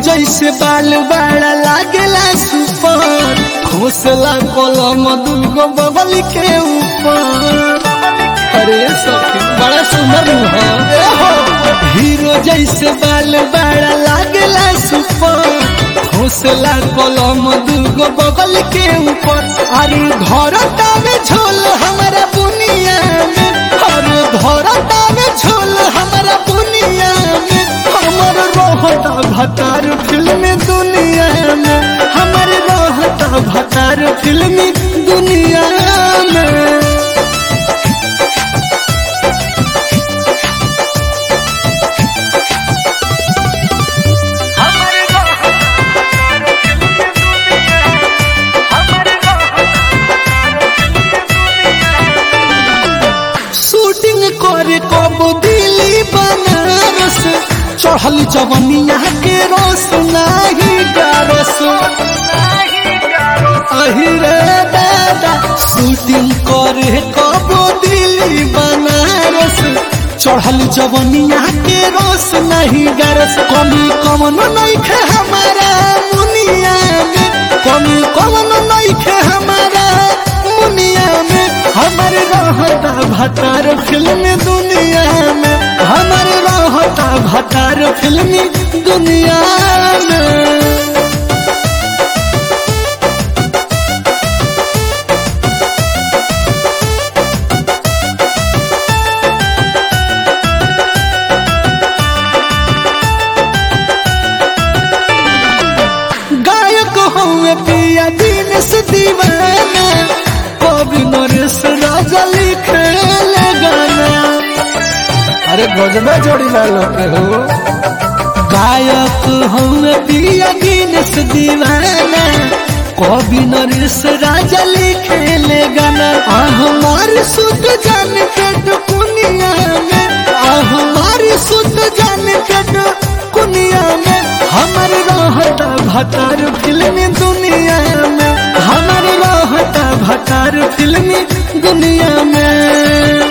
जैसे बाल बड़ा लागेला सुपर घोसला कलम दुगो बगल के ऊपर अरे सखी बड़ा सुंदर मुहा हीरो जैसे बाल बड़ा लागेला सुपर घोसला कलम दुगो बगल के ऊपर अरे घर तावे झोल हमारा बुनिया में अरे घर तावे झोल हमारा बुनिया में हमर रहता भतार फिल्म दुनिया में हमर रहता भतार फिल्म दुनिया में शूटिंग करे कब दिल्ली बनारस चढ़ल जवनिया के रोस नाही गारस अहि रे दादा शूटिंग करे कब दिल्ली बनारस चढ़ल जवनिया के रोस नहीं गारस कमी कमन नहीं खे हमारा मुनिया में कमी कमन नहीं खे हमारा मुनिया में हमारे रहता भतार फिल्म दुनिया में हमारे रहता भतार फिल्म दुनिया में गायक हुए पिया दिन से दीवाना कवि नरेश राजा लिखे गाना अरे गजबे जोड़ी वालों के हो गायक हुए पिया दिन से दीवाना कवि नरेश राजा लिखे गाना आ हमारी सुध जान पेट कुनिया में आ हमारी सुध जान पेट कुनिया में हमार रहता भतार फिल्म दुनिया में हमार रहता भतार फिल्म दुनिया में